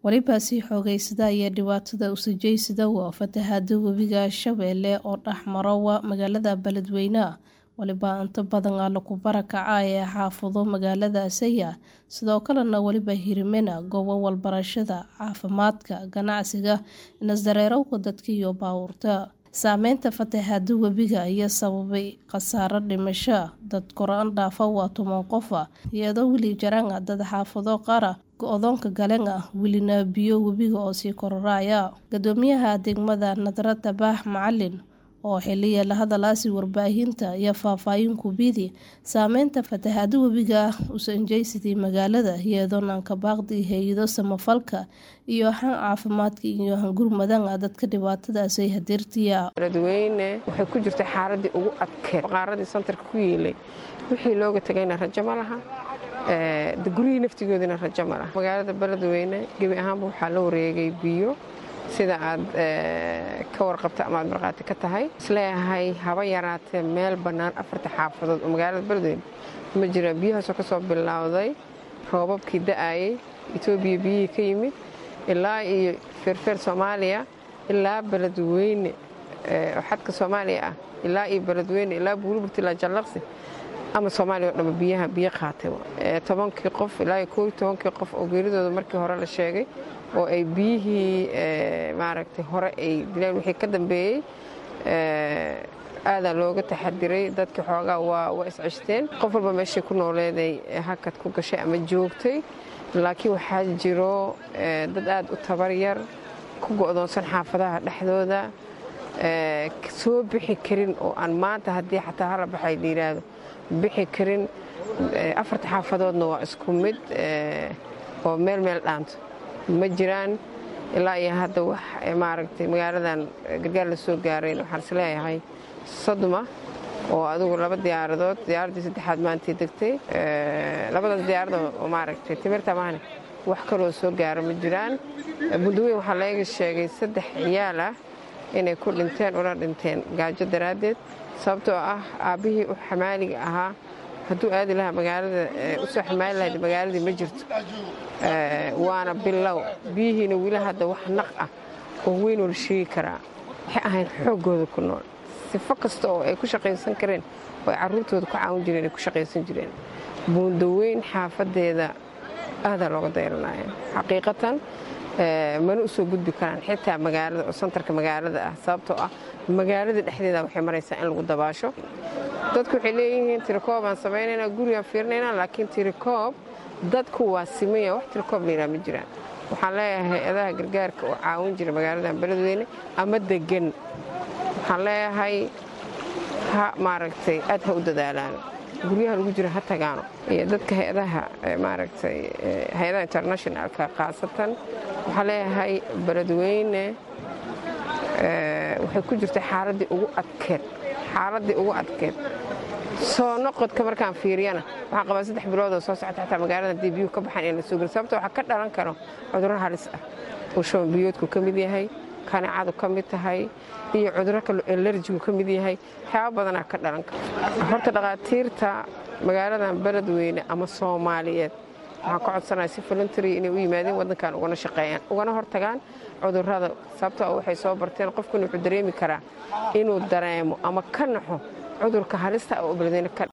Weliba sii xoogaysada ayaa dhibaatada u sii waa fatahaada webiga Shabeelle oo dhex mara magaalada Beledweyne. Waliba inta badan lagu barakacay xaafado magaaladaasi sidoo kalena waliba hirimena goobo waxbarashada, caafimaadka, ganacsiga, isdareerawka dadka iyo baabuurta. Saameynta fatahaada webiga ayaa sababay khasaare dhimasho, dad kor dhaafa waa toban qof, iyadoo weli jiraan dad xaafado qaar go'doonka galeen welina biyo webiga oo sii kordhaya. Guddoomiyaha degmada Nadra Tabax Macalin oo xiliya la hadlaysay warbaahinta ayaa faahfaahin ku bixiyay saameynta fatahaada webiga u saameysay magaalada iyadoona ka baaqday hay'ado samafalka iyo caafimaadka iyo gurmadaan dadka dhibaatadaasi hadirtiya. Beledweyne waxay ku jirtay xaaladii ugu adkeyd qaaradii santarka ku yeelay wixii looga tagayna rajo ma laha gurihii naftigoodina rajo ma laha magaalada Beledweyne gebi ahaanba waxaa la wareegay biyo sida aad ka warqabta ama aad markhaati ka tahay isleeyahay haba yaraatee meel bannaan afarta xaafadood oo magaalada beledweyne ma jiraan biyahaasoo ka soo bilowday roobabkii da'ayay etoobiya biyihii ka yimid ilaa iyo feerfeer soomaaliya ilaa beledweyne oo xadka soomaaliya ah ilaa iyo beledweyne ilaa buurburta ilaa jallaqsi ama soomaaliya oo dhanba biyaha biyo qaatay tobankii qof ilaa iyo koob tobankii qof oo geeridooda markii hore la sheegay oo ay biyihii maaragtay hore ay dileen wixii ka dambeeyey aadaa looga taxadiray dadkii xoogaa waa isceshteen qof walba meeshay ku nooleeday hakad ku gashay ama joogtay laakiin waxaa jiro dad aad u tabaryar ku go'doonsan xaafadaha dhexdooda soo bixi karin oo aan maanta haddii xataa hala baxay la yidhaahdo bixi karin afarta xaafadoodna waa isku mid oo meel meel dhaanto ma jiraan ilaa iyo hadda wax maaragtay magaaladan gargaar la soo gaarayn waxaan is leeyahay sodoma oo adigu laba diyaaradood diyaaraddii saddexaad maantay degtay labadaas diyaaradood oo maaragtay timirta maahane wax kaloo soo gaara ma jiraan bundaweyn waxaa laga sheegay saddex ciyaal ah inay ku dhinteen una dhinteen gaajo daraaddeed sababtoo ah aabbihii u xamaaliga ahaa hadduu aadi lahaa magaalada u soo xamaali lahayd magaaladii ma jirto waana bilow biyihiina weli hadda wax naq ah oo weynoo la sheegi karaa waxay ahayn xooggooda ku nool sifo kasta oo ay ku shaqaysan kareen oo ay carruurtooda ku caawin jireen ay ku shaqaysan jireen buundaweyn xaafadeeda aadaa looga dayranaya xaqiiqatan mana u soo gudbi karaan xitaa magaalada oo santarka magaalada ah sababtoo ah magaalada dhexdeeda waxay maraysaa in lagu dabaasho dadku waxay leeyihiin tirikoob aan samaynaynaa gurigaan fiirinaynaa laakiin tirikoob dadku waa simaya wax tirikoob layidhaha ma jiraan waxaan leeyahay hay-adaha gargaarka oo caawin jira magaaladan beledweyne ama degan waxaan leeyahay ha maaragtay aad ha u dadaalaan guryaha lagu jira ha tagaano iyo dadka hay-adaha maaragtay hay-adaha internationalka khaasatan waxaan leeyahay beledweyne waxay ku jirtay xaaladii ugu adkeed xaaladii ugu adkeed soo noqodka markaan fiiriyana waxaan qabaa saddex biloodoo soo socota xataa magaalada haddii biyuhu ka baxaan in la soo geli sababto waxaa ka dhalan karo cudurro halis ah uu shuban biyoodku ka mid yahay kanicadu ka mid tahay iyo cudurro kale elerjigu ka mid yahay waxyaaba badanaa ka dhalan karo horta dhakhaatiirta magaaladan beledweyne ama soomaaliyeed waxaan ka codsanaya si voluntary inay u yimaadeen waddankan ugana shaqeeyaan ugana hortagaan cudurrada sababtoo waxay soo barteen qofkuna wuxuu dareemi karaa inuu dareemo ama ka naxo cudurka halista oo beledweyne ka